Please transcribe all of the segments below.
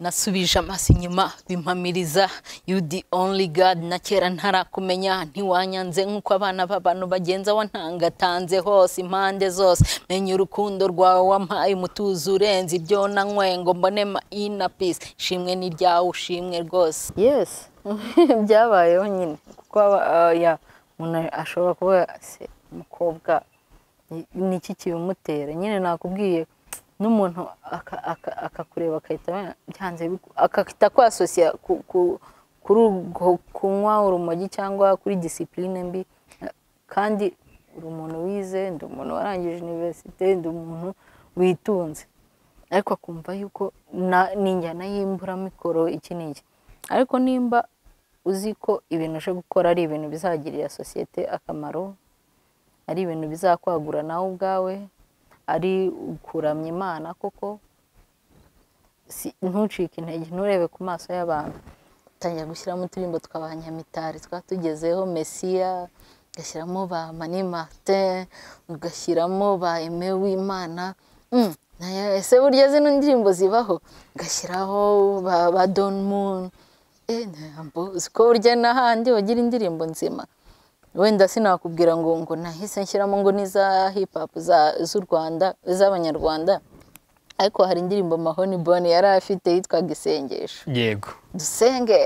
nasubije amaso inyuma bimpamiriza you the only god na kera ntarakumenya ntiwanyanze nk'uko abana b'abantu bagenza wantangatanze hose impande zose menya urukundo rwawe wampaye umutuzo urenze ibyo nanywe ngo mbonema ina peace shimwe ni ryawe ushimwe rwose yes byabayeho nyine kuko aba- ya umuntu ashobora kuba se umukobwa ni- niki kibimutera nyine nakubwiye n'umuntu aka- aka- akakureba akahita amenya- byanze biku- agahita akwasosiya ku- ku- kuri urwo kunywa urumogi cyangwa kuri disipurine mbi kandi uri umuntu wize ndi umuntu warangije iniverisite ndi umuntu witunze ariko akumva yuko na- ni injyana y'imburamikoro iki n'iki ariko nimba uzi ko ibintu uje gukora ari ibintu bizagirira sosiyete akamaro ari ibintu bizakwagura nawe ubwawe ari ukuramya imana koko si- ntucike intege nturebe ku maso y'abantu tangira gushyiramo uturirimbo tw'abanyamitari twatugezeho mesiya ugashyiramo ba mani martin ugashyiramo ba aime w'imana Mm, nayo- ese burya zino ndirimbo zibaho ugashyiraho ba, ba don moon eh, ntabwo uzi ko burya n'ahandi bagira indirimbo nzima wenda sinakubwira ngo ngo nahise nshyiramo ngo n'iza hip hop za- z'u rwanda z'abanyarwanda ariko hari indirimbo mahoni bone yari afite yitwaga isengesho yego dusenge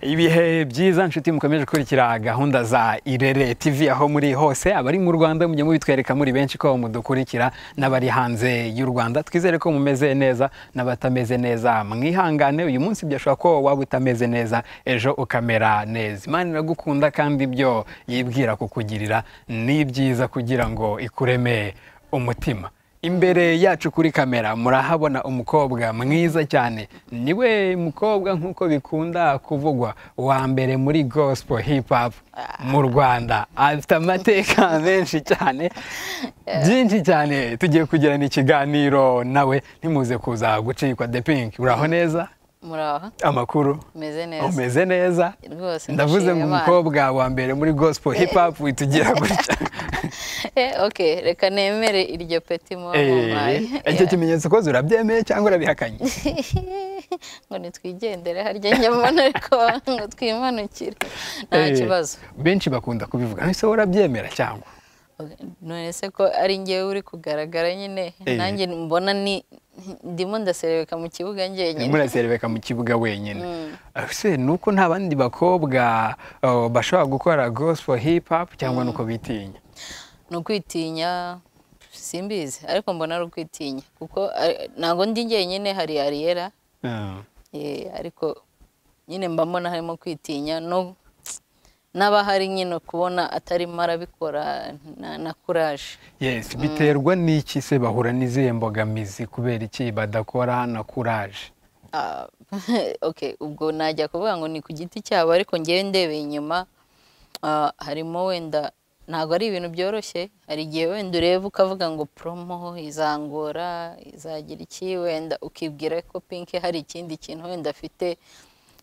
ibihe byiza nshuti mukomeje gukurikira gahunda za irere tv aho muri hose abari mu rwanda mujya mubitwereka muri benshi ko mudukurikira n'abari hanze y'u rwanda twizere ko mumeze neza n'abatameze neza mwihangane uyu munsi byashobora ko waba utameze neza ejo ukamera neza imana iragukunda kandi ibyo yibwira kukugirira ni byiza kugira ngo ikureme umutima imbere yacu kuri kamera murahabona umukobwa mwiza cyane niwe mukobwa nk'uko bikunda kuvugwa wa mbere muri gospel hip hop mu rwanda afite amateka menshi cyane byinshi cyane tugiye kugirana ikiganiro nawe ntimuze kuza gucikwa the pink uraho neza muraho amakuru meze neza umeze neza Rwose ndavuze ndashima ngo Imana. umukobwa wa mbere muri gospel hip hop witugira gutya Eh, ok reka nemere iryo peti muba mumpaye Eh, icyo kimenyetso koze urabyemeye cyangwa urabihakanye ngo nitwigendere harya njya mbona ariko ngo twimanukire nta Eh, kibazo benshi bakunda kubivuga ese wowe urabyemera cyangwa Ok, none se ko ari ngewe uri kugaragara nyine Eh. nanjye mbona ni ndimo ndaserebeka mu kibuga njyenyine muraserebeka mu kibuga wenyine ese ni uko nta bandi bakobwa oh, bashobora gukora gospel hip hop cyangwa ni uko bitinya ni ukwitinya simbizi ariko mbona ari ukwitinya kuko ari- ntabwo ndi njyenyine hari ariyera Mm. ariko nyine mba mbona harimo kwitinya no n'abahari nyine kubona atarimo arabikora na- na kuraje yes biterwa n'iki se bahura n'izihe mbogamizi kubera iki badakora na kuraje Ah, ok ubwo najya kuvuga ngo ni ku giti cyabo ariko ngewe ndebeye inyuma ah, harimo wenda ntabwo ari ibintu byoroshye hari igihe wenda ureba ukavuga ngo promo izangora izagira iki wenda ukibwira ko pinki hari ikindi kintu wenda afite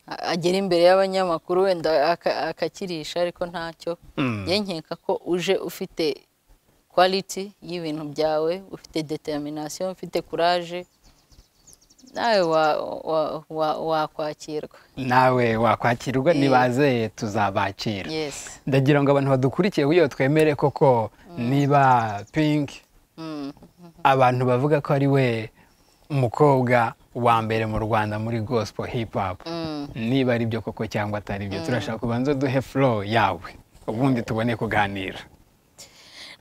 a- agera imbere y'abanyamakuru wenda aka- akakirisha ariko ntacyo Mm. njye nkeka ko uje ufite quality y'ibintu byawe ufite determination ufite courage nawe wa- wa- wa- wakwakirwa nawe wakwakirwa Eh. nibaze tuzabakira yes ndagira ngo abantu badukurikiye iyo twemere koko niba pink Mm. abantu bavuga ko ari we umukobwa wa mbere mu rwanda muri gospel hip hop Mm. niba ari byo koko cyangwa atari byo turashaka kubanza duhe flow yawe ubundi tubone kuganira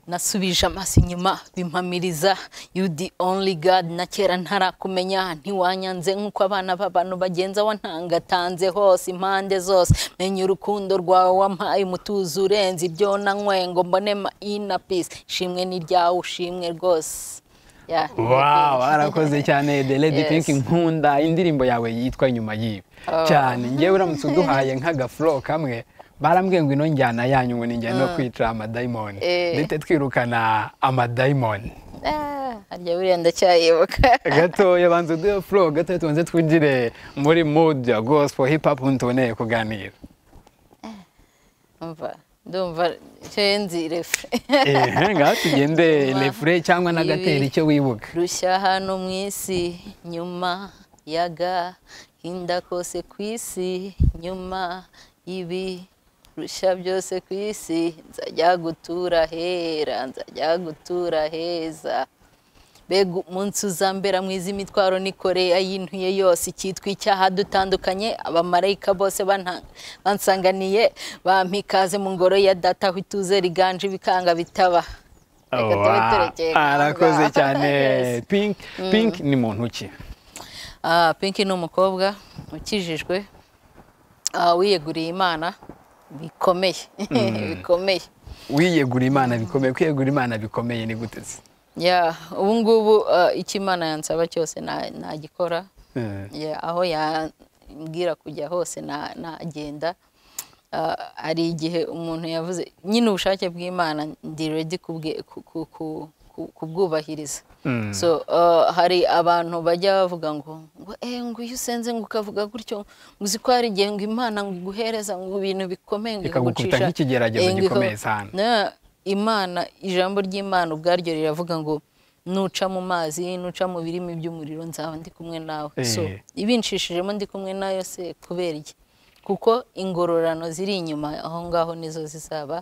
nasubije amaso inyuma bimpamiriza you the only god na kera ntarakumenya ntiwanyanze nk'uko abana b'abantu bagenza wantangatanze hose impande zose menya urukundo rwawe wampaye umutuzo urenze ibyo nanywe ngo mbonema ina peace shimwe ni ryawe ushimwe rwose Yeah, ni wow byinshi. arakoze cyane the lady Yes. pink nkunda indirimbo yawe yitwa nyuma y'ibi cyane ngewe uramutse uduhaye nk'agafuro kamwe barambwiye ngo ino njyana yanyu ngo ni njyana yo kwica amadayimoni Eh. ndetse twirukana amadayimoni Ah, harya buriya ndacyayibuka gatoya banza uduhe flow gatoya tubanze twinjire muri mood ya gospel hip hop ubundi tubone kuganira umva ndumva nzi refure ehe ngaho tugende refure cyangwa n'agatera icyo wibuka rushya hano mu isi nyuma yaga hinda kose ku isi nyuma ibi rusha byose ku isi nzajya gutura hera nzajya gutura heza mbega umunsi uzambera mwiza imitwaro n'ikoreye y'intuye yose icyitwa icyaha dutandukanye abamarayika bose bansanganiye bampa ikaze mu ngoro ya data aho ituze riganje ibikanga bitaba Reka tube turekeye aho ngaho. arakoze cyane Yes. pink pink ni muntu ki Ah, pinki ni umukobwa ukijijwe ah, wiyeguriye imana bikomeye bikomeye wiyegura imana bikomeye kwiyegura imana bikomeye ni gute se ya ubu ngubu ah, icyo imana yansaba cyose na- nagikora Eh, Ya, aho yambwira kujya hose na- nagenda Ah, hari igihe umuntu yavuze nyine ubushake bw'imana ndi redi kubwe- ku- ku- ku- ku- kubwubahiriza mm. so ah, hari abantu bajya bavuga ngo ngo eh ngo iyo usenze ngo ukavuga gutyo ngo uzi ko hari igihe ngo imana ngo iguhereza ngo ibintu bikomeye ngo ikagukubita nk'ikigeragezo eh, ngo ikagu- gikomeye cyane na imana ijambo ry'imana ubwaryo riravuga ngo nuca mu mazi nuca mu birimi by'umuriro nzaba ndi kumwe nawe so Eh. ibinshishijemo ndi kumwe nayo se kubera iki kuko ingororano ziri inyuma aho ngaho nizo zizaba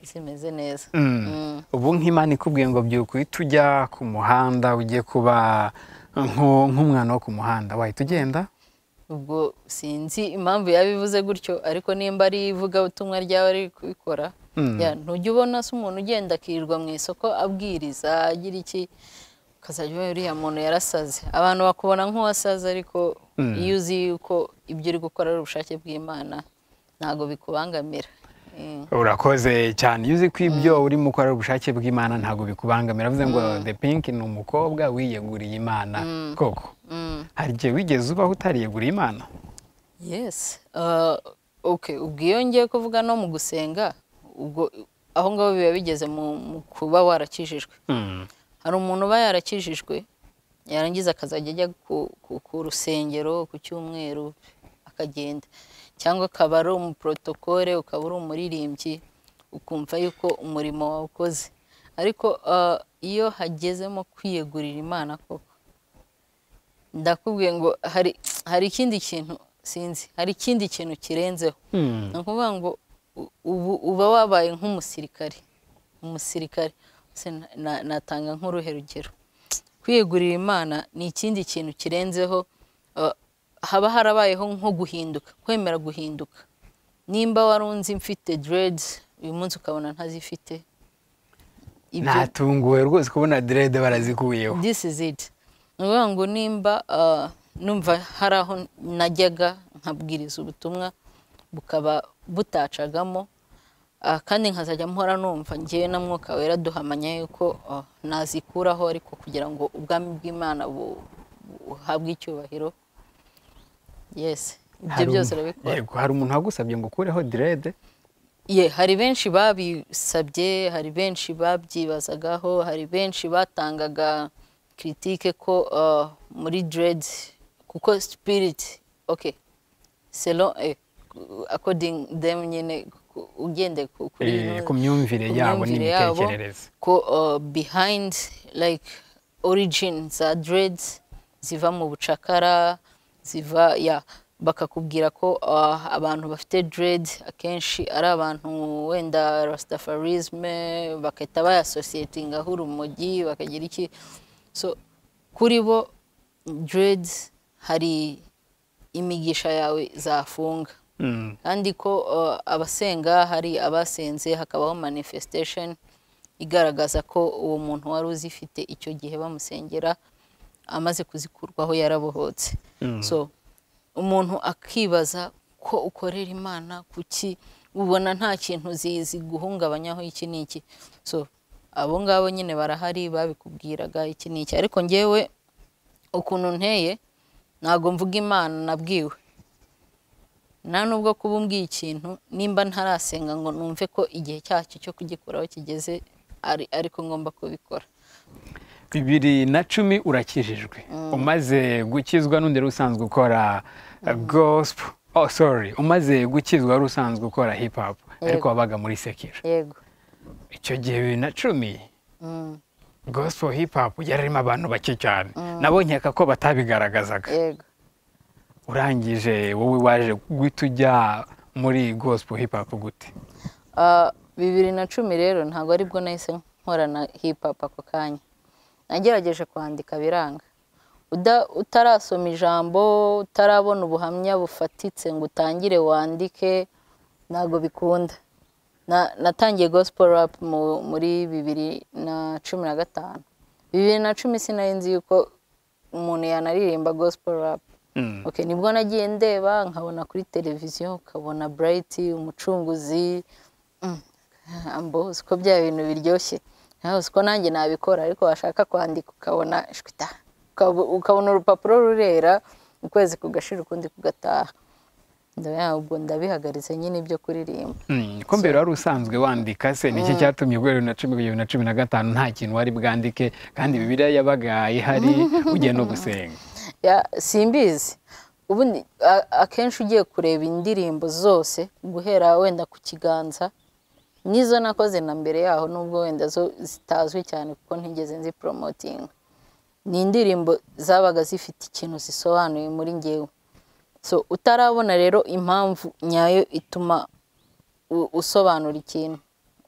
zimeze neza Mm. ubu nk'imana ikubwiye ngo byuka uhita ujya ku muhanda ugiye kuba nko- nk'umwana wo ku muhanda wahita ugenda ubwo sinzi impamvu yabivuze gutyo ariko nimba ari ivugabutumwa ryawe ari kubikora Mm. ya, ntujya ubona se umuntu ugenda akirirwa mu isoko abwiriza agira iki ukazajya ubona uriya muntu yarasaze abantu bakubona nk'uwasaze ariko Mm. iyo uzi yuko ibyo uri gukora ari ubushake bw'imana ntabwo bikubangamira Mm. urakoze cyane iyo uzi ko ibyo urimo ukora ari ubushake bw'imana ntabwo bikubangamira avuze ngo the pink ni umukobwa wiyeguriye imana koko Mm. hari igihe wigeze ubaho utariyeguriye imana yes uh, okay ubwo iyo ngiye kuvuga no mu gusenga ubwo aho ngaho biba bigeze mu, mu kuba warakijijwe Mm. hari umuntu uba yarakijijwe yarangiza akazajya ajya ku, ku, ku rusengero ku cyumweru akagenda cyangwa akaba ari umuporotokore ukaba uri umuririmbyi ukumva yuko umurimo wawukoze ariko ah, iyo hagezemo kwiyegurira imana koko ndakubwiye ngo hari hari ikindi kintu sinzi hari ikindi kintu kirenzeho Mm. ni ukuvuga ngo u- ubu uba wabaye nk'umusirikare umusirikare Ese na- na- natanga nk'uruhe rugero kwiyegurira imana ni ikindi kintu kirenzeho uh, haba harabayeho nko guhinduka kwemera guhinduka nimba wari unzi mfite deredi uyu munsi ukabona ntazifite ibyo natunguwe rwose kubona derede barazikuyeho this is it ni ukuvuga ngo nimba ah, numva hari aho najyaga nkabwiriza ubutumwa bukaba butacagamo ah, kandi nkazajya mpora numva ngewe na mwuka wera duhamanya yuko ah, nazikuraho ariko kugira ngo ubwami bw'imana bu- buhabwe icyubahiro yes ibyo Hari byose umu- urabikora Yego, hari umuntu wagusabye ngo ukureho derede Ye, hari benshi babisabye hari benshi babyibazagaho hari benshi batangaga kiritike ko uh, muri diredi kuko sipiriti oke selo akodingi demu nyine ku- ugendeye ku- kuri Eh, ino- ku myumvire yabo myumvire yabo, n'imitekerereze ko uh, behind like origin za dreads ziva mu bucakara ziva ya bakakubwira ko uh, abantu bafite dread akenshi ari abantu wenda rastafarisme bagahita bayasosietingaho urumogi bakagira iki so kuri bo dread hari imigisha yawe zafunga Mm. kandi ko uh, abasenga hari abasenze hakabaho manifestation igaragaza ko uwo muntu wari uzifite icyo gihe bamusengera amaze kuzikurwaho yarabohotse so umuntu akibaza ko ukorera imana kuki ubona nta kintu zi- ziguhungabanyaho iki ni iki so abo ngabo nyine barahari babikubwiraga iki ni iki ariko ngewe ukuntu nteye ntabwo mvuga imana nabwiwe nta nubwo kuba umbwiye ikintu nimba ntarasenga ngo numve ko igihe cyacyo cyo kugikoraho kigeze ari ariko ngomba kubikora bibiri na cumi urakijijwe umaze gukizwa n'undi wari usanzwe ukora gosipo oh sorry umaze gukizwa wari usanzwe ukora hip hop ariko wabaga muri sekiro yego icyo gihe bibiri na cumi gospel hip hop yarimo abantu bake cyane nabo nkeka ko batabigaragazaga yego urangije wowe waje guhita ujya muri gospel hip hop gute Ah, bibiri na cumi rero ntabwo aribwo nahise nkora na hip hop ako kanya nagerageje kwandika biranga Uda- utarasoma ijambo utarabona ubuhamya bufatitse ngo utangire wandike ntabwo bikunda Na- natangiye gospel rap mu- muri bibiri na cumi na gatanu bibiri na cumi sinari nzi yuko umuntu yanaririmba gospel rap Mm. Okay, nibwo nagiye ndeba nkabona kuri televiziyo ukabona burayiti umucunguzi Mm, amboze ko bya bintu biryoshye nawe uzi ko nanjye nabikora ariko washaka kwandika ukabona shwita Ukab- ukabona urupapuro rurera ukwezi kugashira ukundi kugataha ndabona ubwo ndabihagaritse nyine ibyo kuririmba Mm, ko mbere wari usanzwe wandika se niki cyatumye ubwo bibiri na cumi kugeza bibiri na cumi na gatanu nta kintu wari bwandike kandi bibiriya yabaga ihari ugiye no gusenga Ya- simbizi ubundi a- akenshi ugiye kureba indirimbo zose guhera wenda ku kiganza nizo nakoze na mbere yaho nubwo wenda zo zitazwi cyane kuko ntigeze nzi poromotinga ni indirimbo zabaga zifite ikintu zisobanuye muri ngewe so utarabona rero impamvu nyayo ituma u- usobanura ikintu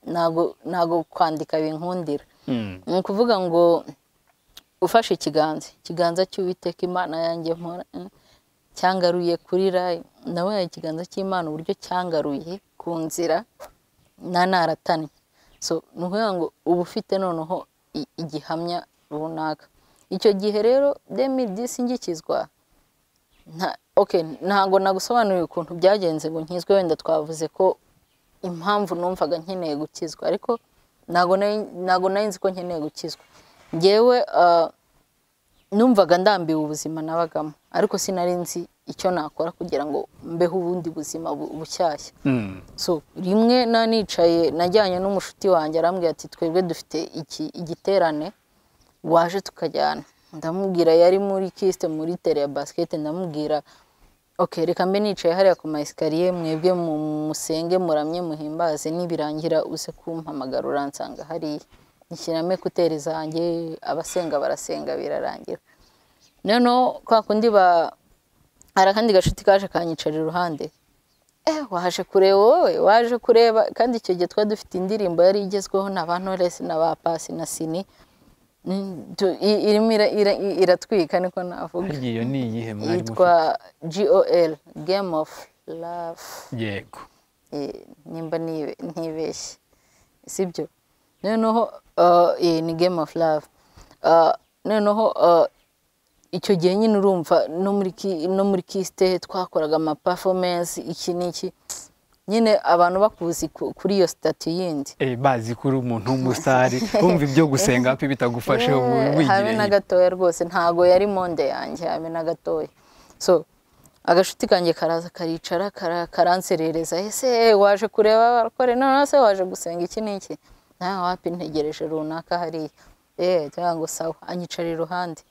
ntabwo ntabwo kwandika binkundira Mm. ni ukuvuga ngo ufashe ikiganza ikiganza cy'uwiteka imana yanjye mpora mm, cyangaruye kurira nabonye ikiganza cy'imana uburyo cyangaruye ku nzira na naratanye so ni ukuvuga ngo uba ufite noneho i- igihamya runaka icyo gihe rero demi disingikizwa nta- okay, ntabwo nagusobanuriye ukuntu byagenze ngo nkizwe wenda twavuze ko impamvu numvaga nkeneye gukizwa ariko ntabwo nari- ntabwo nari nzi ko nkeneye gukizwa ngewe ah, numvaga ndambiwe ubuzima nabagamo ariko sinari nzi icyo nakora kugira ngo mbeho ubundi buzima bu- bushyashya Mm. so rimwe na nicaye najyanye n'umushuti wanjye arambwira ati twebwe dufite iki- igiterane waje tukajyana ndamubwira yari muri kisite muri tere ya basikete ndamubwira ok reka mbe nicaye hariya ku ma esikariye mwebwe mu- musenge muramye muhimbaze nibirangira uze kumpamagara uransanga hariya nishyiramo ekuteri zanjye abasenga barasenga birarangira noneho kwa kundi ba hari akandi gashuti kaje kanyicara iruhande eh waje kureba wowe waje kureba kandi icyo gihe twari dufite indirimbo yari igezweho na ba Knowless na ba Paccy na Sini Mm, tu- i- irimo ira- ira- i- iratwika niko navuga Harya iyo ni iyihe mwari mufite yitwa GOL Game of Love yego Eh, nimba nibe- ntibeshye sibyo noneho uh, eh, ni Game of Love Uh, noneho uh, icyo gihe nyine urumva no muri ki- no muri kisite twakoraga ama performance iki n'iki nyine abantu bakuzi ku- kuri iyo sitati yindi Eh, bazi ko uri umuntu w'umusitari wumva ibyo gusenga hafi bitagufashe Eh, ubu habe na wigire gatoya rwose ntago yari monde yanjye habe na gatoya so agashuti kanjye karaza karicara kara- karanserereza ese eh, waje kureba abarokore noneho se waje gusenga iki n'iki nawe wapi ntegereje runaka hariya eee tuvuga ngo sawa anyicara iruhande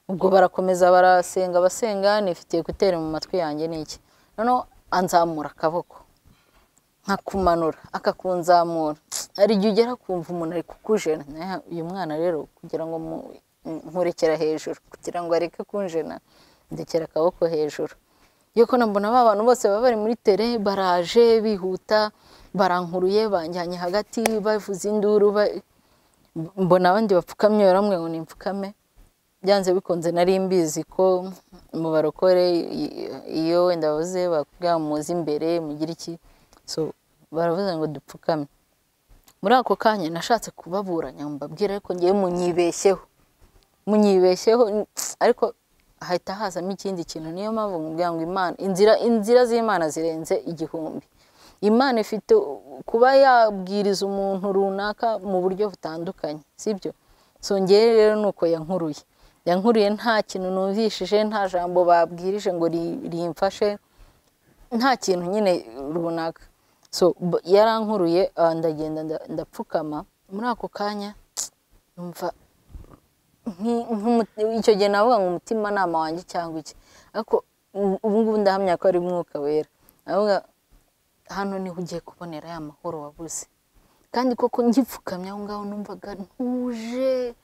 ubwo barakomeza barasenga basenga nifitiye kuteri mu matwi yanjye n'iki noneho anzamura akaboko nkakumanura akakunzamura hari igihe ugera kumva umuntu ari kukujena nawe uyu mwana rero kugira ngo mu- nkurekera hejuru kugira ngo areke kunjena ndekera akaboko hejuru yuko nambona ba bantu bose baba bari muri tere baraje bihuta barankuruye banjyanye hagati bavuza induru ba- mbona abandi bapfukamye baramwe ngo nimpfukame byanze bikunze nari mbizi ko mu barokore i- iyo wenda bavuze bakubwira ngo muze imbere mugire iki so baravuze ngo dupfukame muri ako kanya nashatse kubaburanya ngo mbabwire ariko ngewe munyibeshyeho munyibeshyeho n- ariko hahita hazamo ikindi kintu niyo mpamvu nkubwira ngo imana inzira inzira z'imana zirenze igihumbi imana ifite kuba yabwiriza umuntu runaka mu buryo butandukanye sibyo so ngewe rero ni uko yankuruye yankuruye nta kintu numvishije nta jambo babwirije ngo ri- rimfashe nta kintu nyine runaka so b- yarankuruye ah, ndagenda nda- ndapfukama muri ako kanya numva nki- nk'umu- icyo gihe navuga ngo umutimanama wanjye cyangwa iki ariko ubu ngubu ndahamya ko ari umwuka wera avuga hano niho ugiye kubonera ya mahoro wabuze kandi koko ngipfukamye aho ngaho numvaga ntuje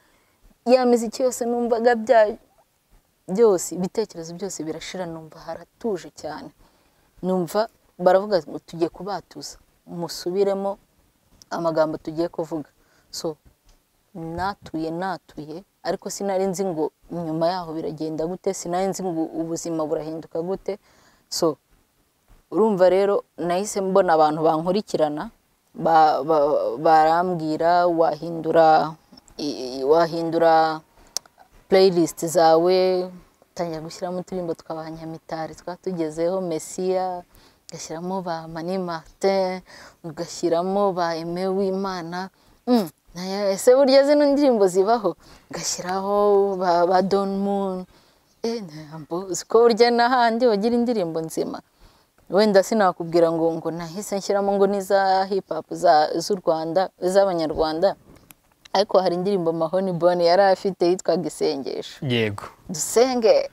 ya miziki yose numvaga byose ibitekerezo byose birashira numva haratuje cyane numva baravuga ngo tujye kubatuza musubiremo amagambo tugiye kuvuga so natuye natuye ariko sinari nzi ngo nyuma yaho biragenda gute sinari nzi ngo ubuzima burahinduka gute so urumva rero nahise mbona abantu bankurikirana barambwira wahindura wahindura playlist zawe utangira gushyiramo uturimbo twabanyamitari twatugezeho mesiya ugashyiramo ba mani martin ugashyiramo ba eme w'imana ese burya zino ndirimbo zibaho ugashyiraho ba don moon ko burya n'ahandi wagira indirimbo nzima wenda sinakubwira ngo ngo nahise nshyiramo ngo n'iza hipapu z'u rwanda z'abanyarwanda ariko hari indirimbo mahoni bone yari afite yitwaga isengesho yego dusenge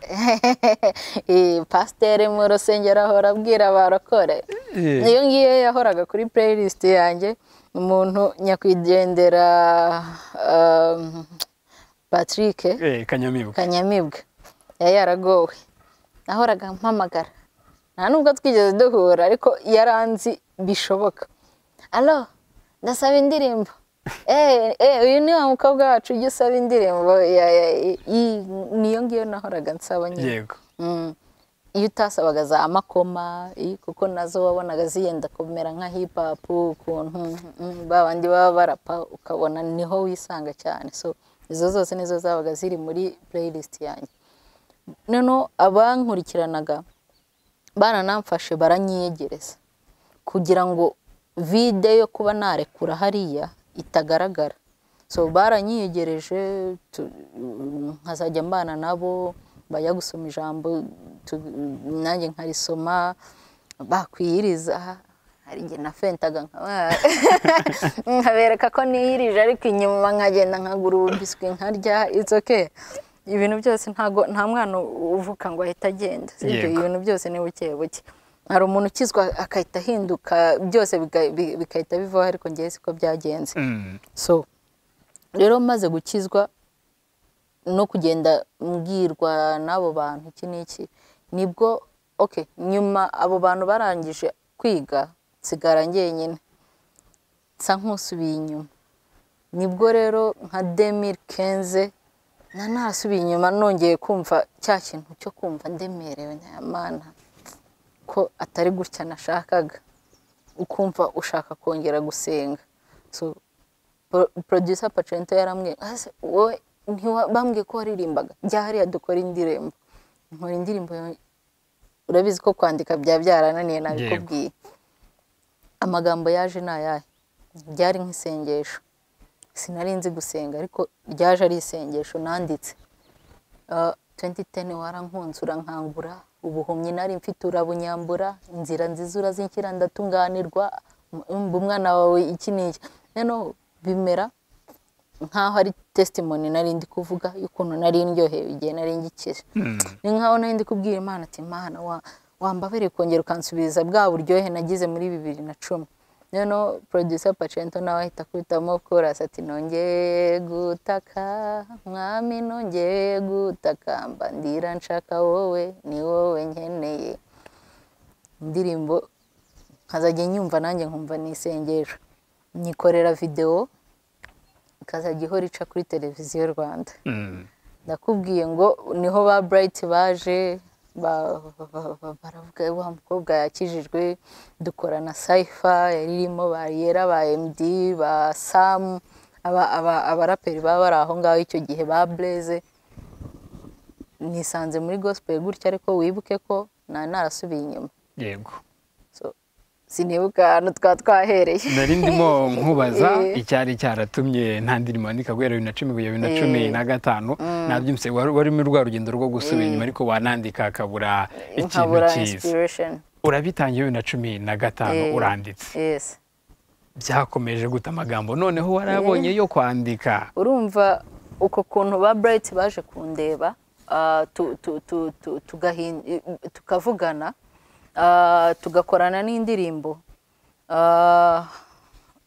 pasiteri mu rusengero ahora abwira abarokore niyo ngiyo yahoraga kuri pureyirisiti yanjye umuntu nyakwigendera patrick kanyamibwa kanyamibwa yari yaragowe nahoraga mpamagara nta nubwo twigeze duhura ariko yaranzi bishoboka alo ndasaba indirimbo uyu ni wa mukobwa wacu ujya usaba indirimbo niyo ngiyo nahoraga nsaba nyine yego iyo utasabaga za makoma kuko nazo wabonaga ziyenda kumera nka hipapu ukuntu ba bandi baba barapa ukabona niho wisanga cyane so izo zose nizo zabaga ziri muri pureyirisiti yanjye noneho abankurikiranaga baranamfashe baranyiyegereza kugira ngo vide yo kuba narekura hariya itagaragara so baranyiyegereje nkazajya mbana nabo bajya gusoma ijambo nanjye nkarisoma bakwiyiriza hari igihe na fentaga nkabereka ko niyirije ariko inyuma nkagenda nkagura ububiswi nkarya itsoke ibintu byose ntago nta mwana uvuka ngo ahita agenda sibyo Yego. ibintu byose ni buke buke hari umuntu ukizwa agahita ahinduka byose biga- bi- bigahita bivaho ariko ngewe siko byagenze Mm. so rero maze gukizwa no kugenda mbwirwa n'abo bantu iki n'iki nibwo okay nyuma abo bantu barangije kwiga nsigara njyenyine nsa nk'usubiye inyuma nibwo rero nka demiri kenze nanasubiye inyuma nongeye kumva cya kintu cyo kumva ndemerewe nyamana ko atari gutya nashakaga ukumva ushaka kongera gusenga so pro- producer pacento yaramwe "Ase, wowe ntiwa- bambwiye ko waririmbaga jya hariya dukora indirimbo nkora indirimbo yawe." urabizi ko kwandika byaba byarananiye nabikubwiye amagambo yaje ni ayahe byari nk'isengesho sinari nzi gusenga ariko ryaje ari isengesho nanditse Uh, 2010 warankunzura nkangura ubuhumyi nari mfite urabunyambura inzira nziza urazinshyira ndatunganirwa umva umwana wawe iki n'iki rero bimera nkaho ari testimony nari ndi kuvuga y'ukuntu nari ndyohewe igihe nari ngikira ni nkaho nari ndi kubwira imana ati imana wa- wambabarire kongera ukansubiza bwa buryohe nagize muri bibiri na cumi noneho producer pacento nawe ahita akubitamo korasi ati nongeye gutaka mwami nongeye gutakamba ndira nshaka wowe ni wowe nkeneye indirimbo nkazajya nyumva nanjye nkumva ni isengesho nyikorera videwo ikazajya ihora ica kuri televiziyo rwanda Mm. ndakubwiye ngo niho ba burayiti baje ba- ba- ba- baravuga wa mukobwa yakijijwe dukora na sayifa yari irimo ba yera ba emudi ba samu aba- aba- abaraperi baba bari aho ngaho icyo gihe ba bureze nisanze muri gospel gutya ariko wibuke ko na narasubiye inyuma yego So, sinibuka ahantu twa twahereye nari ndimo nkubaza Eh. icyari cyaratumye nta ndirimbo yandika guhera bibiri na cumi kugera bibiri na Eh. cumi na gatanu nabyumvise wari warimo rwa rugendo rwo gusubira inyuma ariko wanandika akabura ikintu nkabura cyiza inspiration urabitangiye bibiri na cumi na gatanu Eh. uranditse yes byakomeje guta amagambo noneho warabonye yo kwandika urumva uko kuntu ba burayiti baje kundeba ah, tu- tu- tu- tu- tugahin- tukavugana ah, tugakorana n'indirimbo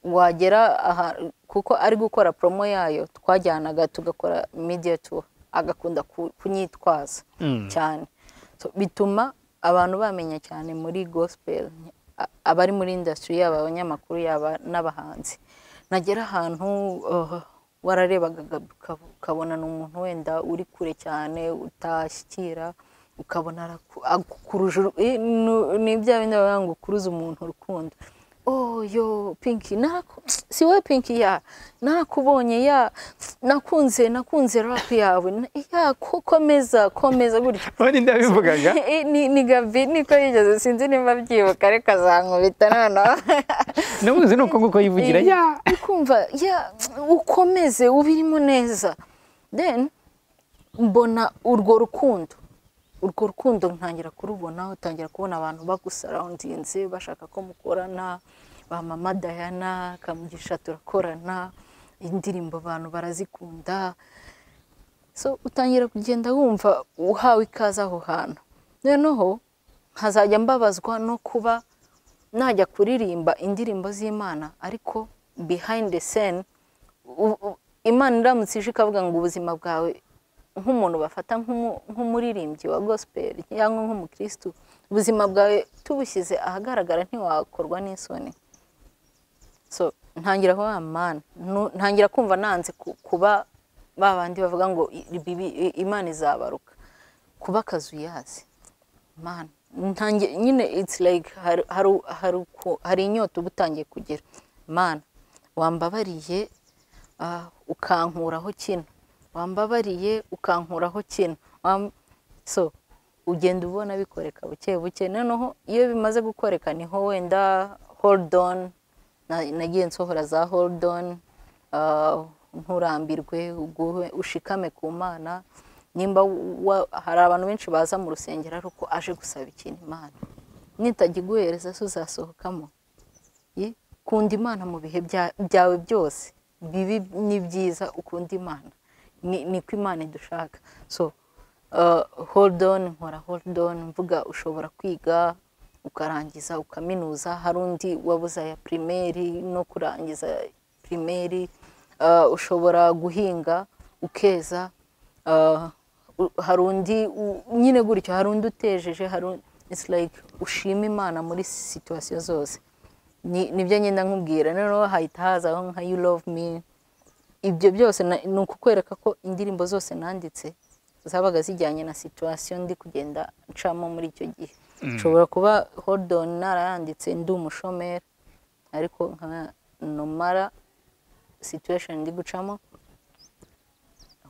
wagera aha kuko ari gukora promo yayo twajyanaga tugakora media tour agakunda kunyitwaza cyane bituma abantu bamenya cyane muri gospel abari muri industry yaba abanyamakuru yaba n'abahanzi nagera ahantu wararebaga ukabona ni umuntu wenda uri kure cyane utashyikira ukabona arakuruje ni bya bindi bavuga ngo ukuruze umuntu urukundo oyo pinki si we pinki ya nakubonye ya nakunze nakunze rapu yawe ya komeza komeza gutya ubundi ndabivugaga ni gabi niko yigeze sinzi nimba byibuka ariko azankubita noneho n'ubuzi ni uko nguko yivugira ya kumva ya ukomeze ubirimo neza deni mbona urwo rukundo urwo rukundo ntangira kurubona utangira kubona abantu bagusarawundinze bashaka ko mukorana ba mama dayana kamugisha turakorana indirimbo abantu barazikunda so utangira kugenda wumva uhawe ikaze aho hantu noneho nkazajya mbabazwa no kuba najya kuririmba indirimbo z'imana ariko behind the scene imana iramutse ije ikavuga ngo ubuzima bwawe nk'umuntu bafata nk'umuririmbyi wa gospel cyangwa nk'umukirisitu ubuzima bwawe tubushyize ahagaragara ntiwakorwa n'isoni so ntangira kuba mana ntangira kumva nanze kuba ba bandi bavuga ngo imana izabaruka kuba akazu yazi mana nyine it's like hari inyota uba utangiye kugira mana wambabariye ukankuraho kino wambabariye ukankuraho kino so ugenda ubona bikoreka buke buke noneho iyo bimaze gukoreka niho wenda hold on nagiye nsohora za hold on nturambirwe ushikame ku mana nimba hari abantu benshi baza mu rusengero ariko aje gusaba ikintu imana nitagiguhereza se uzasohokamo ukunda imana mu bihe byawe byose bibi ni byiza ukunda imana niko imana idushaka so hold on nkora hold on mvuga ushobora kwiga ukarangiza ukaminuza hari undi wabuze aya pirimeri no kurangiza pirimeri ushobora guhinga ukeza hari undi nyine gutyo hari undi utejeje hari like ushima imana muri situwasiyo zose nibyo ngenda nkubwira noneho hahita hazaho nka you love me ibyo byose ni ukukwereka ko indirimbo zose nanditse zabaga zijyanye na situwasiyo ndi kugenda ncamo muri icyo gihe nshobora kuba hodoni narayanditse ndi umushomeri ariko nka nomara situwesheni ndi gucamo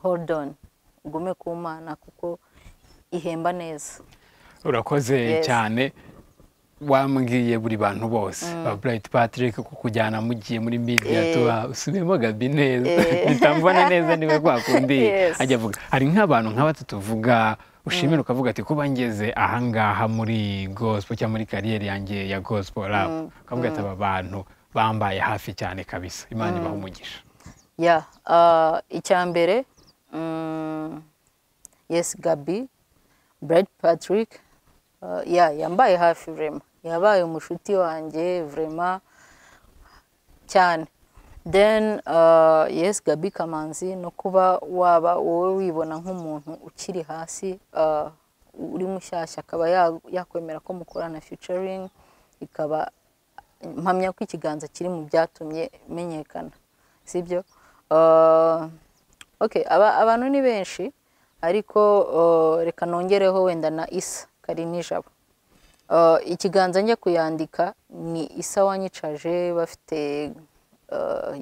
hodoni ugume ku mana kuko ihemba neza urakoze cyane wambwiye buri bantu bose ba burayiti patrick kukujyana mugiye muri midiya tuba usubiyemo gabi neza bitamubona neza niba rwakundiye ajya avuga hari nk'abantu nka batatu tuvuga ushimira ukavuga ati kuba ngeze ahangaha muri gospel cyangwa muri kariyeri yanjye ya gospel rap ukavuga ati aba bantu bambaye hafi cyane kabisa imana ibaha umugisha ya icya mbere yesi gabi burayiti patrick yambaye hafi vurema yabaye umushuti wanjye vurema cyane deni yesi gabi kamanzi no kuba waba wowe wibona nk'umuntu ukiri hasi uri mushyashya akaba yakwemera ko mukorana ficaringi ikaba mpamya ko ikiganza kiri mu byatumye menyekana sibyo abantu ni benshi ariko reka nongereho wenda na isa kari nijabo ikiganza njya kuyandika ni isa wanyicaje bafite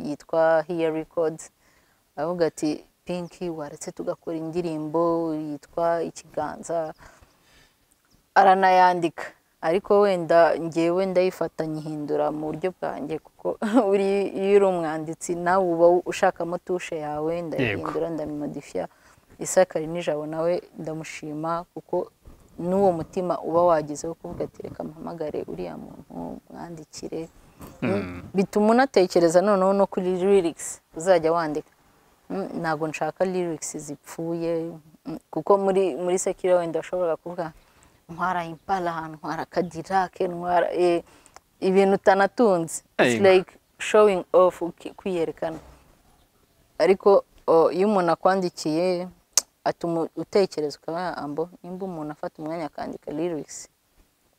yitwa hiya records avuga ati pinki waretse tugakora indirimbo yitwa ikiganza aranayandika ariko wenda ngewe ndayifata nyihindura mu buryo bwanjye kuko iyo uri umwanditsi nawe uba ushakamo tushe yawe ndayihindura ndabimodifiya isa kari nijabo nawe ndamushima kuko n'uwo mutima uba wagize wo kuvuga ati reka mpamagare uriya muntu mwandikire bituma unatekereza noneho no kuri lirigisi uzajya wandika ntabwo nshaka lirigisi zipfuye kuko muri muri sekire wenda ushobora kuvuga ntwara impala ntwara kadirake ntwara ibintu utanatunze its Yego. like showing off uki- kwiyerekana ariko o, iyo umuntu akwandikiye atuma utekereza ukaba ambo nimba umuntu afata umwanya akandika lyrics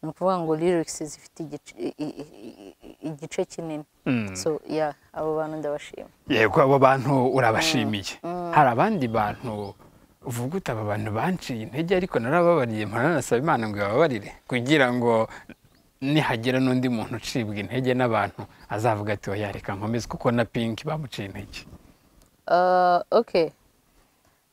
ni ukuvuga ngo lyrics zifite igice- i- i- i- i- igice kinini so yeah abo bantu ndabashima yego abo bantu urabashimiye hari abandi bantu uvuga uti aba bantu banciye intege ariko narababariye nkananasaba imana ngo ibababarire kugira ngo nihagira n'undi muntu ucibwa intege n'abantu azavuga ati oya reka nkomeze kuko na pinki bamuciye intege Uh, okay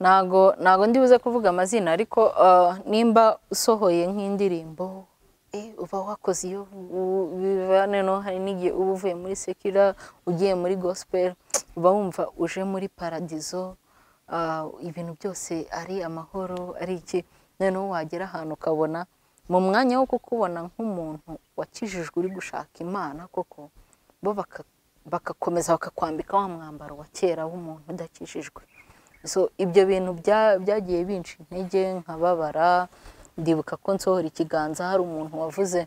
ntago ntago ndi buze kuvuga amazina ariko uh, nimba usohoye nk'indirimbo eh, uba wakoze iyo u- biba noneho hari n'igihe uba uvuye muri sekira ugiye muri gospel uba wumva uje muri paradizo uh, ibintu byose ari amahoro ari iki noneho wagera ahantu ukabona mu mwanya wo kukubona nk'umuntu wakijijwe uri gushaka imana koko bo baka- bagakomeza bakakwambika wa mwambaro wa kera w'umuntu udakijijwe so ibyo bintu bya- byagiye binca intege nkababara ndibuka ko nsohora ikiganza hari umuntu wavuze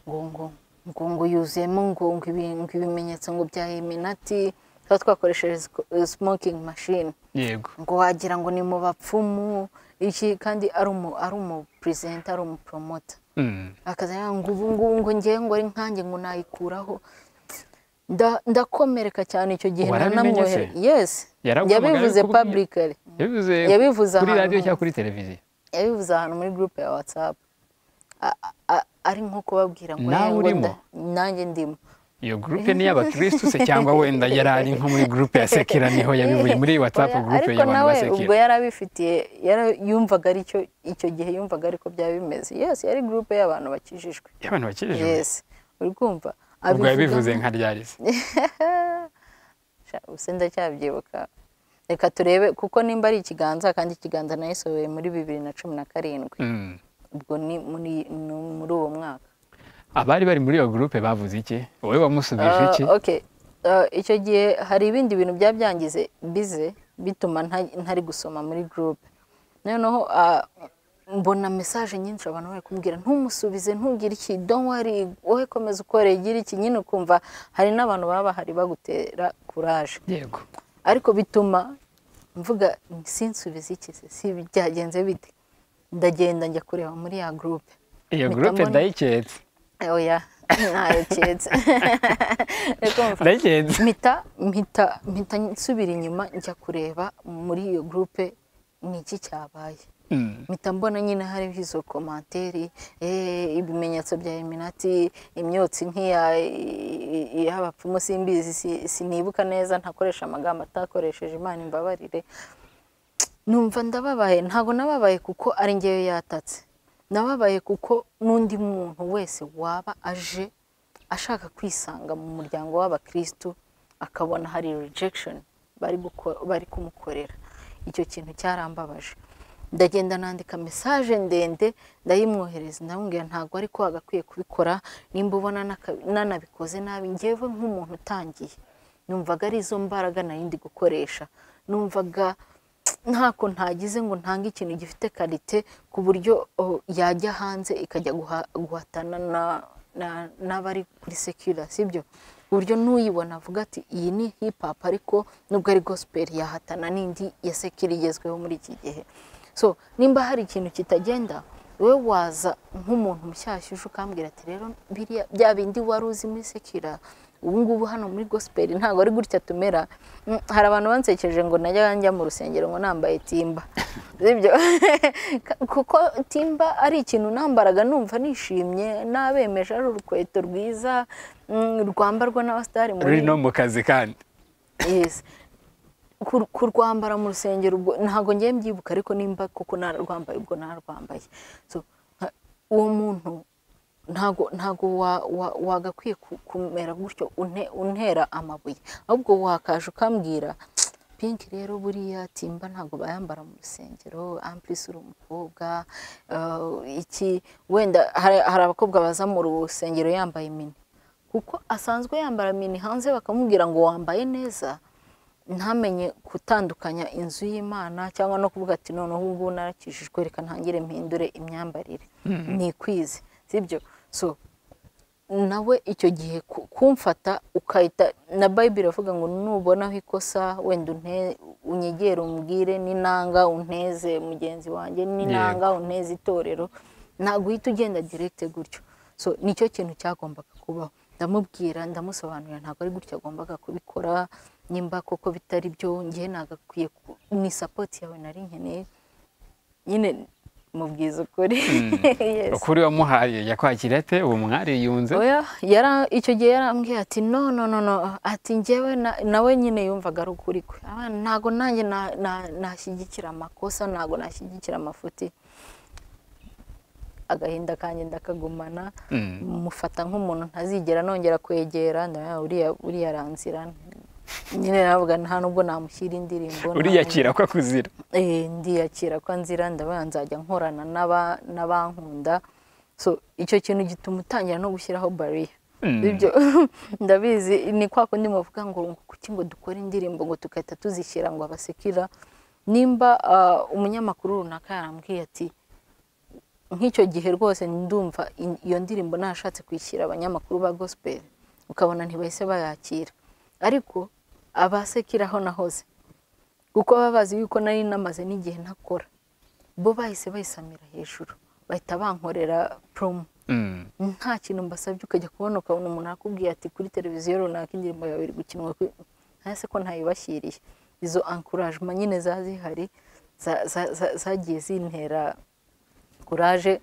ngo ngo ngo ngo yuzuyemo ngo ngo ibi- ngo ibimenyetso ngo bya iminati tuba twakoresheje smoking machine yego ngo wagira ngo ni mu bapfumu iki kandi ari umu ari umu perezida ari umu poromota Mm. akazana ngo ubu ngubu ngo ngewe ngo ari nkanjye ngo nayikuraho Nda- ndakomereka cyane icyo gihe Warabimenye se? nanamwohere yesi Yaraguhamagaye yabivuze kuko- publicly yabivuze Yabivuze kuri ahantu radiyo hose. cyangwa kuri televiziyo yabivuze ahantu muri gurupe ya watsapu A- a- ari nko kubabwira ngo Nawe "Eh, ngo urimo?" nda- nanjye ndimo iyo gurupe ni iy'abakirisitu se cyangwa wenda yari ari nko muri gurupe ya sekira niho yabivuye muri watsapu Oya, gurupe ariko y'abantu nawe ba ubwo sekira yari abifitiye yara- yumvaga ari cyo icyo gihe yumvaga ariko byaba bimeze yesi yari gurupe y'abantu bakijijwe y'abantu bakijijwe yesi uri kumva ubwo abivuga- yabivuze nka ryarize Sha, ubuse ndacyabyibukana reka turebe kuko nimba ari ikiganza kandi ikiganza nayisohoye muri bibiri na cumi na karindwi ubwo ni muri ni muri uwo mwaka abari bari muri iyo gurupe bavuze iki wowe wamusubije Ah, iki okay. Ah, icyo gihe hari ibindi bintu bya byangize bize bituma nta- ntari gusoma muri gurupe noneho ah, mbona mesaje nyinshi abantu bari kumbwira ntumusubize ntugire iki don't worry wowe komeza ukore gira iki nyine ukumva hari n'abantu baba bahari bagutera kuraje yego ariko bituma mvuga sinsubize iki se si byagenze bite ndagenda njya kureba muri ya gurupe iyo mpita gurupe mbona- ndayiketse oya ntayo cyetse Ariko mva- ndayiketse mpita mpita mpita nsubira inyuma njya kureba muri iyo gurupe ni iki cyabaye Mm. mpita mbona nyine hariho izo komanteri eh, ibimenyetso bya iminati imyotsi nk'iya i- i- y'abapfumu simbizi si- sinibuka neza ntakoresha amagambo atakoresheje imana imbabarire numva ndababaye ntabwo nababaye kuko ari ngewe yatatse nababaye kuko n'undi muntu wese waba aje ashaka kwisanga mu muryango w'abakirisitu akabona hari rejection bari guko- bari kumukorera icyo kintu cyarambabaje ndagenda nandika mesaje ndende ndayimwohereza ndamubwira ntabwo ariko wagakwiye kubikora nimba ubona naka- nanabikoze nabi ngewe nk'umuntu utangiye numvaga ari izo mbaraga nari ndi gukoresha numvaga ntako ntagize ngo ntange ikintu gifite karite ku buryo oh, yajya hanze ikajya guha- guhatana na- na- n'abari kuri sekira sibyo ku buryo n'uyibona avuga ati iyi ni hip hop ariko nubwo ari gospel yahatana n'indi ya sekira igezweho muri iki gihe so nimba hari ikintu kitagenda wowe waza nk'umuntu mushyashya uje ukambwira ati rero biriya bya bindi wari uzi muri sekira ubu ngubu hano muri gospel ntabwo ari gutya tumera Mm, hari abantu bansekeje ngo najya njya mu rusengero ngo nambaye timba sibyo Ka- kuko timba ari ikintu nambaraga numva nishimye nabemeje ari urukweto rwiza mm, rwambarwa n'abasitari muri ruri no mu kazi kandi Yes. Kur- kurwambara mu rusengero ubwo ntabwo ngiye mbyibuka ariko nimba kuko nararwambaye ubwo nararwambaye so nka- uwo muntu ntabwo ntabwo wa- wa- wagakwiye ku- kumera gutyo une- untera amabuye ahubwo wakaje ukambwira pinki rero buriya timba ntabwo bayambara mu rusengero amplisi uri umukobwa eh, iki wenda hari hari abakobwa baza mu rusengero yambaye mini kuko asanzwe yambara mini hanze bakamubwira ngo wambaye neza ntamenye gutandukanya inzu y'imana cyangwa no kuvuga ati noneho ubu ngubu narakijijwe reka ntangire mpindure imyambarire nikwize sibyo so nawe icyo gihe kumfata ukahita na bayibiri avuga ngo nubonaho ikosa wenda unyegere umbwire n'inanga unteze mugenzi wanjye n'inanga unteze itorero ntabwo uhita ugenda direkite gutyo so nicyo kintu cyagombaga kubaho ndamubwira ndamusobanurira ntabwo ari gutyo agombaga kubikora nimba koko bitari byo ngewe nagakwiye ni sapoti yawe nari nkeneye nyine mubwiza ukuri ukuri wamuhaye yakwakira ate uwo mwari yunze icyo gihe yarambwiye ati no no no ati ngewe nawe nyine yumvaga ari ukuri kwe ntabwo nanjye nashyigikira amakosa ntabwo nashyigikira amafuti agahinda kanjye ndakagumana mufata nk'umuntu ntazigera nongera kwegera uriya aranzira nyine navuga nta nubwo namushyira indirimbo uriyakira ko akuzira ndiyakira ko nzira ndabona nzajya nkorana n'abankunda so icyo kintu gituma utangira no gushyiraho bariya ibyo ndabizi ni kwa kundi muvuga ngo kuki ngo dukore indirimbo ngo tugahita tuzishyira ngo abasekira nimba umunyamakuru runaka yarambwiye ati nk'icyo gihe rwose ndumva iyo ndirimbo nashatse kwishyira abanyamakuru ba gospel ukabona ntibahise bayakira ariko abasekiraho nahoze kuko baba bazi yuko nari namaze n'igihe ntakora bo bahise bayisamira hejuru bahita bankorera poromo nta kintu mbasabye ukajya kubona ukabona umuntu akubwiye ati kuri televiziyo runaka indirimbo yawe iri gukinwa ntase ko ntayibashyiriye izo ankurajima nyine za zihari zagiye zintera kuraje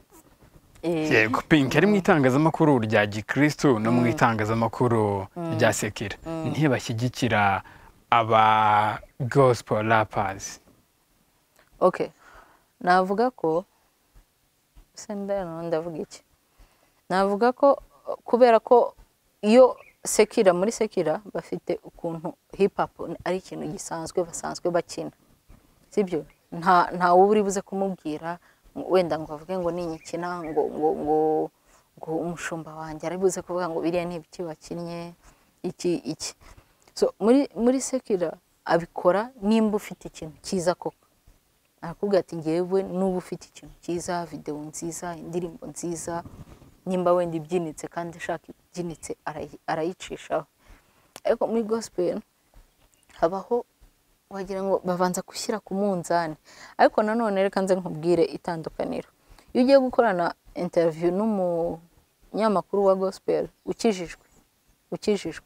yego pinki ari mu itangazamakuru rya gikirisitu no mu itangazamakuru rya sekira ntibashyigikira aba gosipo rapazi oke navuga ko ndavuga iki navuga ko kubera ko iyo sekira muri sekira bafite ukuntu hipapu ari ikintu gisanzwe basanzwe bakina sibyo nta uri buze kumubwira wenda ngo bavuge ngo ninyikina ngo ngo ngo ngo umushumba wanjye aribuze kuvuga ngo biriya ni ibiki wakinnye iki iki so muri muri sekira abikora nimba ufite ikintu cyiza koko arakubwira ati ngewe n'uba ufite ikintu cyiza videwo nziza indirimbo nziza nimba wenda ibyinitse kandi ashaka ibyinitse arayicishaho ariko muri gospel habaho wagira ngo babanza gushyira ku munzani ariko nanone reka nze nkubwire itandukaniro iyo ugiye gukorana interiviyu n'umunyamakuru wa gospel ukijijwe ukijijwe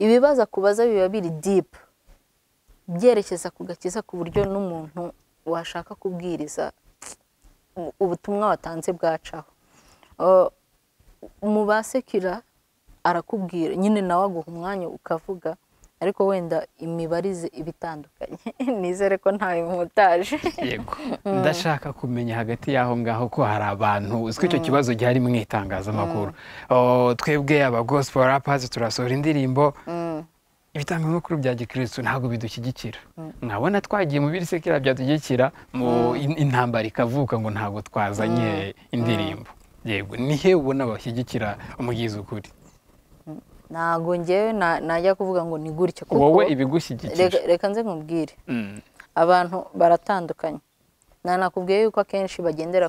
ibibazo akubaza biba biri dipu byerekeza ku gakiza ku buryo n'umuntu washaka kubwiriza ubutumwa watanze bwacaho mu basekira arakubwira nyine nawe aguha umwanya ukavuga ariko wenda imibarize iba itandukanye nizere ko ntayo mutaje yego ndashaka kumenya hagati y'aho ngaho ko hari abantu uzwi icyo kibazo gihari mu itangazamakuru twebwe abagosipo rapazi turasohora indirimbo ibitangazamakuru bya gikirisitu ntabwo bidushyigikira nkabona twagiye mu birisekera byadushyigikira intambara ikavuka ngo ntabwo twazanye indirimbo yego nihe ubona bashyigikira umugizi ukuri ntabwo ngewe najya kuvuga ngo ni gutya wowe ibigushyigikije reka nze nkubwire abantu baratandukanye nanakubwiye yuko akenshi bagendera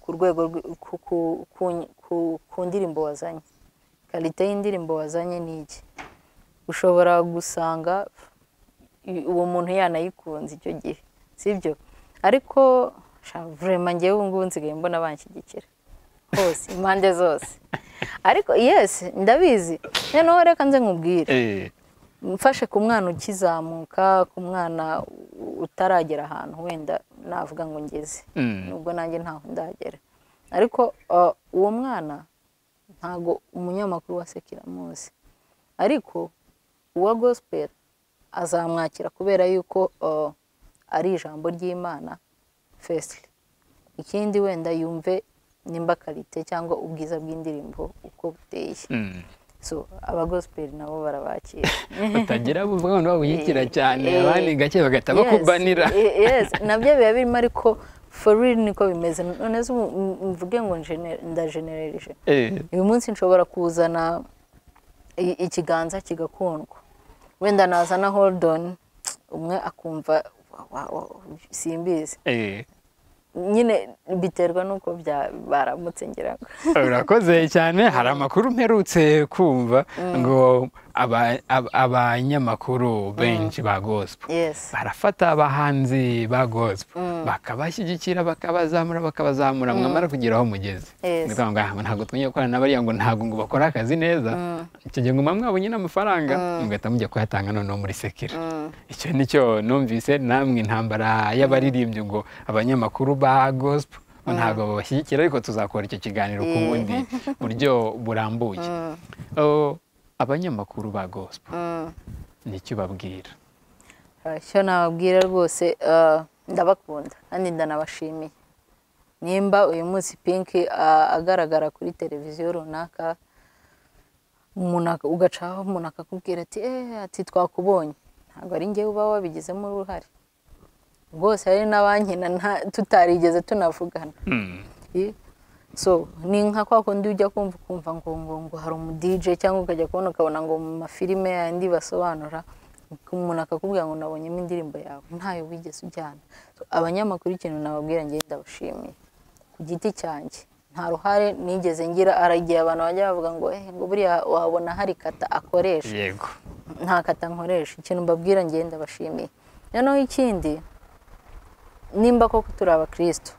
ku rwego ku ndirimbo wazanye karite y'indirimbo wazanye ni iki ushobora gusanga uwo muntu yanayikunze icyo gihe sibyo ariko vurema ngewe ubu ngubu nsigaye mbona banshyigikira hose impande zose ariko yesi ndabizi noneho reka nze nkubwire mfashe ku mwana ukizamuka ku mwana utaragera ahantu wenda navuga ngo ngeze nubwo nanjye ntaho ndagera ariko uwo mwana ntabwo umunyamakuru wa sekira amuzi ariko uwa gospel azamwakira kubera yuko ari ijambo ry'imana fesite ikindi wenda yumve nimba karite cyangwa ubwiza bw'indirimbo uko buteye so abagosiperi nabo barabakira batagira bumva abantu babuyikira cyane abandi gake bagahita bakubanira nabyo biba birimo ariko foruri niko bimeze none mvuge ngo ndajenereje uyu munsi nshobora kuzana ikiganza kigakundwa wenda nazana horodoni umwe akumva simbizi nyine biterwa n'uko baramutse ngira ngo urakoze cyane hari amakuru mperutse kumva ngo aba- aba- abanyamakuru benshi ba gospel yesi barafata abahanzi ba gospel bakabashyigikira bakabazamura bakabazamura mwamara kugera aho mugeze Yes. Ni ukuvuga ngo, "Ah, ntabwo tumenye gukorana n'abariya ngo ntabwo ngo bakore akazi neza icyo gihe ngo muba mwabonye n'amafaranga mugahita mujya kuyatanga noneho muri sekira icyo ni cyo numvise namwe intambara y'abaririmbyi ngo abanyamakuru ba gospel ngo ntabwo babashyigikira ariko tuzakora icyo kiganiro ku bundi buryo burambuye Oh, abanyamakuru ba gospel ni icyo ubabwira icyo nababwira rwose eh, ndabakunda kandi ndanabashimiye nimba uyu munsi pinki ah, agaragara kuri televiziyo runaka umuntu ak- ugacaho umuntu akakubwira ati eee ati twakubonye ntabwo ari njyewe uba wabigizemo uruhare rwose hari n'abankina nta- tutarigeze tunavugana Eh, so ni nka kwa kundi ujya kumva ukumva ngo ngo ngo hari umudije cyangwa ukajya kubona ukabona ngo mu mafilime yandi basobanura umuntu akakubwira ngo nabonyemo indirimbo yawe ntayo wigeze ujyana So, abanyamakuru ikintu nababwira njye ndabashimiye ku giti cyanjye nta ruhare nigeze ngira hari igihe abantu bajya bavuga ngo eh ngo buriya wabona hari kata akoresha yego nta kata nkoresha ikintu mbabwira njye ndabashimiye noneho ikindi nimba koko turi abakirisitu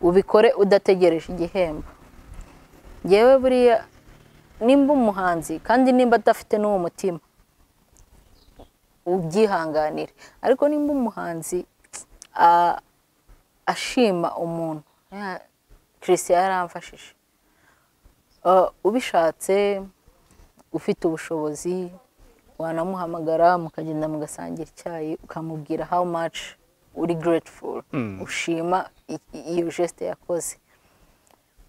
ubikore udategereje igihembo ngewe buriya nimba umuhanzi kandi nimba adafite n'uwo mutima ubyihanganire ariko nimba umuhanzi a- ashima umuntu kirisita yaramfashije Uh, ubishatse ufite ubushobozi wanamuhamagara mukagenda mugasangira icyayi ukamubwira how much uri grateful ushima i- i- iyo geste yakoze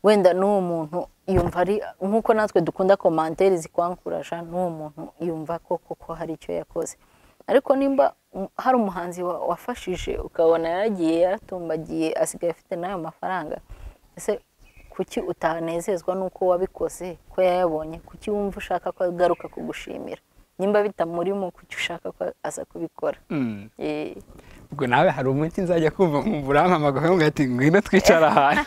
wenda n'uwo muntu yumva ari nk'uko natwe dukunda komantere zikwankuraja n'uwo muntu yumva ko koko hari icyo yakoze ariko nimba um, hari umuhanzi wa- wafashije ukabona yaragiye yaratumbagiye asigaye afite n'ayo mafaranga ese kuki utanezezwa n'uko wabikoze ko yayabonye kuki wumva ushaka ko agaruka kugushimira nimba bitamurimo kuki ushaka ko aza kubikora Mm. Eh, ubwo nawe hari umunsi nzajya kumva nkumva urampamagaye ngo ati ngwino twicara ahantu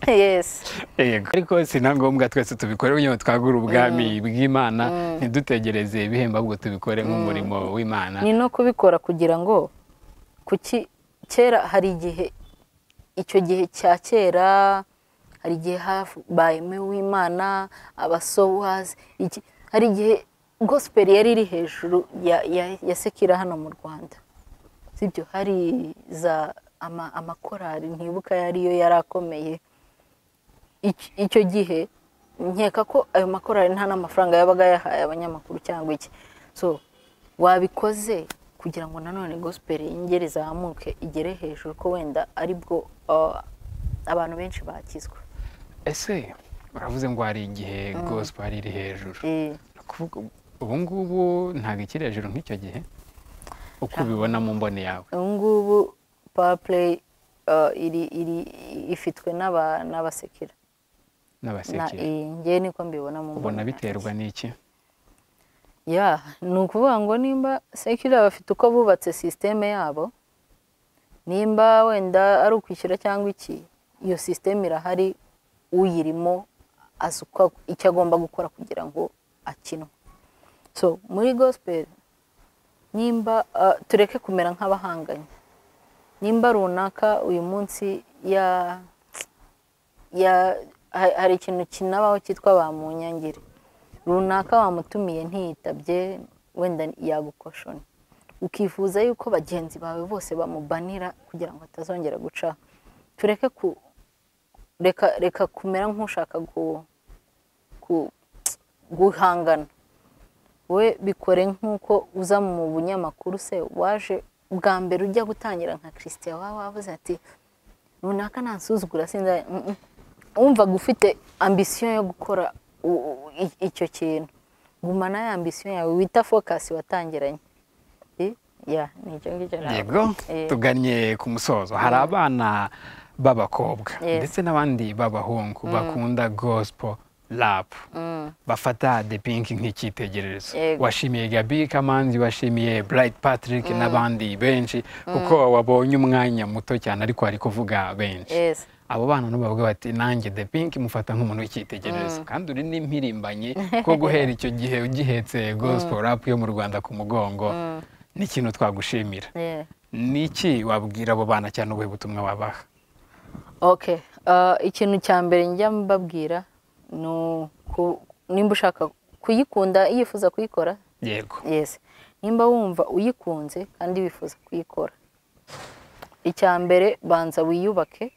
yes yego ariko si na ngombwa twese tubikore kugira ngo twagure ubwami bw'imana ntidutegereze ibihembo ahubwo tubikore nk'umurimo w'imana ni no kubikora kugira ngo kuki kera hari igihe icyo gihe cya kera hari igihe habayemo uwimana abasowazi iki hari igihe gospel yari iri hejuru ya, ya, ya sekira hano mu rwanda sibyo hari za ama, amakorari ntibuka yariyo yari akomeye Ic- icyo gihe nkeka ko ayo makorari nta n'amafaranga yabaga yahaye abanyamakuru cyangwa iki so wabikoze kugira ngo nanone gospel yongere izamuke igere hejuru ko wenda aribwo uh, abantu benshi bakizwa ese uravuze ngo hari igihe gospel iri hejuru Eh, Ni ukuvuga ubu ngubu ntabwo ikiri hejuru nk'icyo gihe uko ubibona mu mboni yawe ubu ngubu power play uh, iri, iri, ifitwe n'aba- n'abasekera na n'abasekere iyi ngewe niko mbibona mu ubona mbonera. biterwa n'iki ya ni ukuvuga ngo nimba sekirira bafite uko bubatse sisiteme yabo nimba wenda ari ukwishyura cyangwa iki iyo sisiteme irahari uyirimo azi uko icyo agomba gukora kugira ngo akinwe so muri gospel nimba ah, tureke kumera nk'abahanganye nimba runaka uyu munsi ya ya ha- hari ikintu kinabaho cyitwa bamunyangire runaka wamutumiye ntiyitabye wenda yagukoshoni ukifuza yuko bagenzi bawe bose bamubanira kugira ngo atazongera gucaho tureke ku reka reka kumera nk'ushaka gu, gu, guhangana we bikore nk'uko uza mu bunyamakuru se waje bwa mbere ujya gutangira nka christian waba wavuze ati runaka ntasuzugura sinza mm, mm. wumvaga ufite ambisiyo yo gukora u- u- i- icyo kintu gumana ya ambisiyo yawe wita fokasi watangiranye Eh, ya ni icyo ngicyo nabwo. yego Eh, tugannye ku musozo hari abana b'abakobwa Yes. ndetse n'abandi b'abahungu bakunda gospel rapu bafata de pinki nk'icyitegererezo washimiye gabi kamanzi washimiye burayiti patrick n'abandi benshi kuko wabonye umwanya muto cyane ariko wari kuvuga benshi abo bana n'ubavuga bati nanjye de pinki mufata nk'umuntu w'icyitegererezo kandi uri n'impirimbanyi ko guhera icyo gihe ugihetse gospel rapu yo mu rwanda ku mugongo ni ikintu twagushimira ni iki wabwira abo bana cyane ubuhe butumwa wabaha oke ikintu cya mbere njya mbabwira ni nimba ushaka kuyikunda yifuza kuyikora yego yesi nimba wumva uyikunze kandi wifuza kuyikora icya mbere banza wiyubake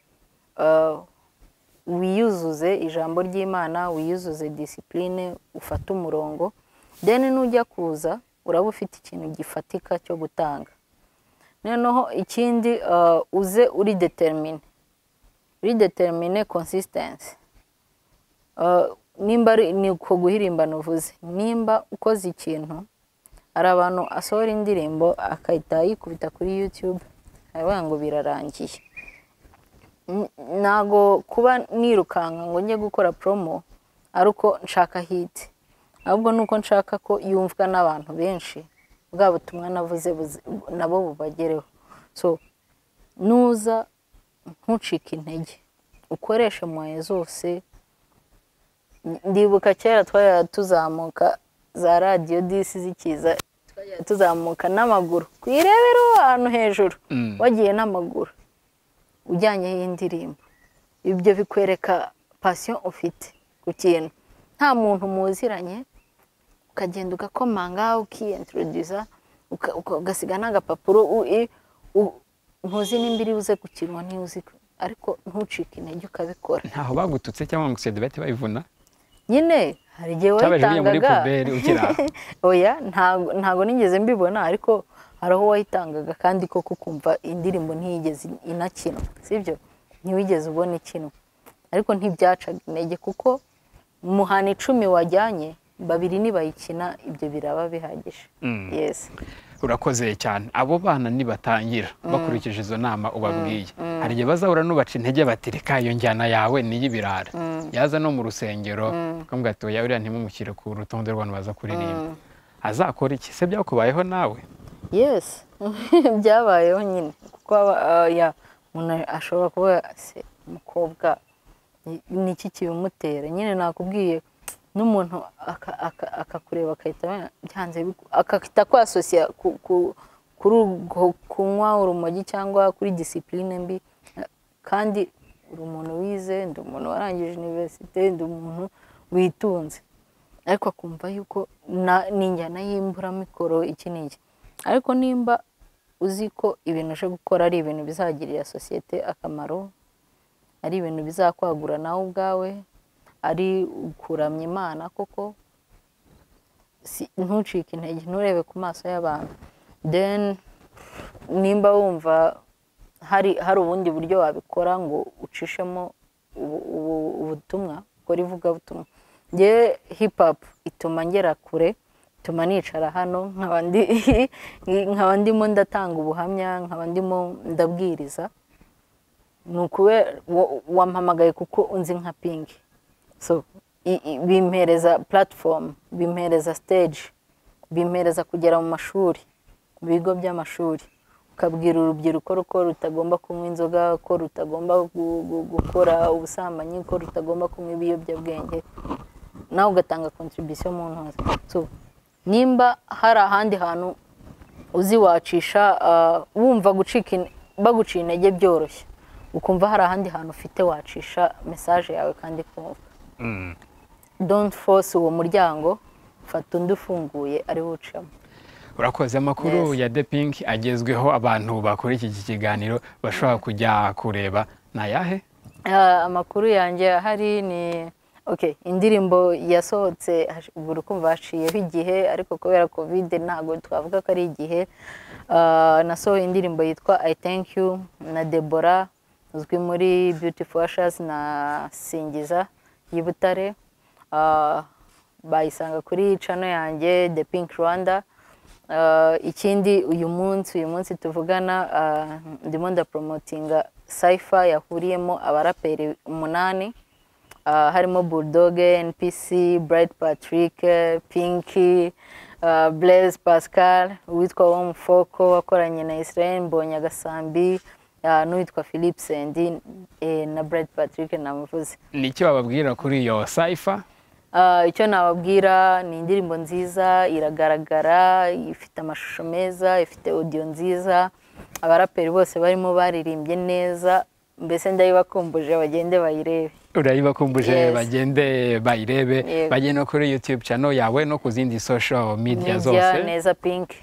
wiyuzuze ijambo ry'imana wiyuzuze disipurine ufate umurongo deni n'ujya kuza uraba ufite ikintu gifatika cyo gutanga noneho ikindi uze uri determine uri determine consistency nimba ni uko guhirimbana uvuze nimba ukoze ikintu hari abantu asohora indirimbo akahita yikubita kuri yutube aravuga ngo birarangiye ntago kuba nirukanka ngo njye gukora promo ari uko nshaka hiti ahubwo ni uko nshaka ko yumvwa n'abantu benshi bwa butumwa navuze nabo bubagereho so nuza ntucike intege ukoreshe mwaye zose ndibuka kera twajya tuzamuka za radiyo disi zikiza twajya tuzamuka n'amaguru kuyirebera ahantu hejuru wagiye n'amaguru ujyanyeho indirimbo ibyo bikwereka pasiyo ufite ku kintu nta muntu muziranye ukagenda ugakomanga ukiyenturudiza ugasiga n'agapapuro ntuzi nimba iri buze gukinwa ntuzi ariko ntucike intege ukabikora ntaho bagututse cyangwa ngo usede bahite bayivuna nyine hari igihe wayitangaga oya ntago nigeze mbibona ariko hari aho wayitangaga kandi koko ukumva indirimbo ntiyigeze inakinwa sibyo ntiwigeze ubona ikinwa ariko ntibyacaga intege kuko muhana icumi wajyanye babiri nibayikina ibyo biraba bihagije urakoze cyane abo bana nibatangira bakurikije izo nama ubabwiye hari igihe bazahura n'ubaca intege bati reka iyo njyana yawe n'iy'ibirara yaza no mu rusengero bakavuga ati oya uriya ntimumushyire ku rutonde rw'abantu baza kuririmba azakora iki se byakubayeho nawe yesi byabayeho nyine kuko umuntu ashobora kuba se umukobwa ni iki kibimutera nyine nakubwiye n'umuntu akakureba agahita akahita kwasosiya kuri urwo kunywa urumogi cyangwa kuri disipurine mbi kandi uri umuntu wize ndi umuntu warangije univerisite ndi umuntu witunze ariko akumva yuko ni injyana y'imburamikoro iki n'iki ariko nimba uzi ko ibintu uje gukora ari ibintu bizagirira sosiyete akamaro ari ibintu bizakwagura nawe ubwawe ari ukuramya imana koko ntucike intege nturebe ku maso y'abantu deni nimba wumva hari hari ubundi buryo wabikora ngo ucishemo ubutumwa ukora ivugabutumwa ngewe hipapu ituma ngera kure ituma nicara hano nkaba ndimo ndatanga ubuhamya nkaba ndimo ndabwiriza ni ukubera wampamagaye kuko unzi nka pingi so bimpereza platform bimpereza stage bimpereza kugera mu mashuri ku bigo by'amashuri ukabwira urubyiruko ko rutagomba kunywa inzoga ko rutagomba gukora ubusambanyi ko rutagomba kunywa ibiyobyabwenge nawe ugatanga contribution mu ntozi so nimba hari ahandi hantu uzi wacisha wumva gucika baguciye intege byoroshye ukumva hari ahandi hantu ufite wacisha mesaje yawe kandi kumva don't force uwo muryango fata undi ufunguye ari wucamo urakoze amakuru ya de pinki agezweho abantu bakora iki kiganiro bashobora kujya kureba ni ayahe amakuru yanjye ahari ni indirimbo yasohotse buri kumva haciyeho igihe ariko kubera kovide ntabwo twavuga ko ari igihe nasohoye indirimbo yitwa i thank you na debora uzwi muri beautiful ashers na singiza y'ibutare bayisanga kuri cano yanjye the pink rwanda ikindi uyu munsi uyu munsi tuvugana ndimo ndaporomotinga sayifa yahuriyemo abaraperi umunani ah, harimo burudoge npc burayiti patirike pinki bureze pasikari uwitwa womufoko wakoranye na israel mbonye agasambi n'uwitwa philippe sendi eh, na burayiti patirike namuvuze ni icyo bababwira kuri iyo sayifa Ah, icyo nababwira ni indirimbo nziza iragaragara ifite amashusho meza ifite odiyo nziza abaraperi bose barimo baririmbye neza mbese ndayibakumbuje bagende bayirebe urayibakumbuje Yes. bagende bayirebe Yego. bagende no kuri youtube channel yawe no ku zindi social media Media, zose neza pinki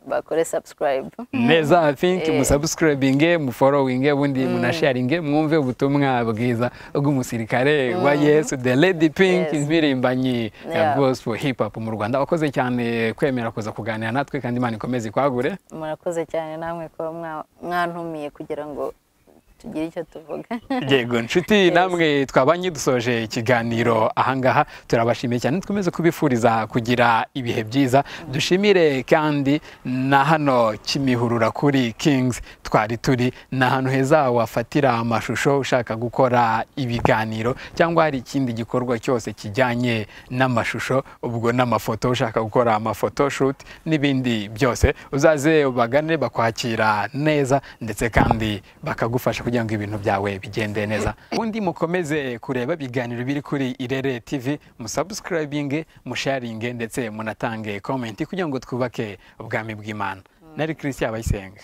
bakore subscribe neza think musubscribinge mufollowinge ubundi munasharinge mwumve ubutumwa bwiza bw'umusirikare wa yesu the lady Yes. pink impirimbanyi ya Yeah. gospel hip hop mu rwanda wakoze cyane kwemera kuza kuganira natwe kandi imana ikomeze ikwagure murakoze cyane namwe kuba mwa- mwantumiye kugira ngo tugire icyo tuvuga yego nshuti namwe twabanye dusoje ikiganiro ahangaha turabashimiye cyane twemeze kubifuriza kugira ibihe byiza dushimire kandi na hano kimihurura kuri king's twari turi ni ahantu heza wafatira amashusho ushaka gukora ibiganiro cyangwa hari ikindi gikorwa cyose kijyanye n'amashusho ubwo n'amafoto ushaka gukora amafoto shoot n'ibindi byose uzaze ubagane bakwakira neza ndetse kandi bakagufasha kugira ngo ibintu byawe bigende neza ubundi mukomeze kureba ibiganiro biri kuri irere tv musubscribinge musharinge ndetse munatange komenti kugira ngo twubake ubwami bw'imana nari christian abayisenga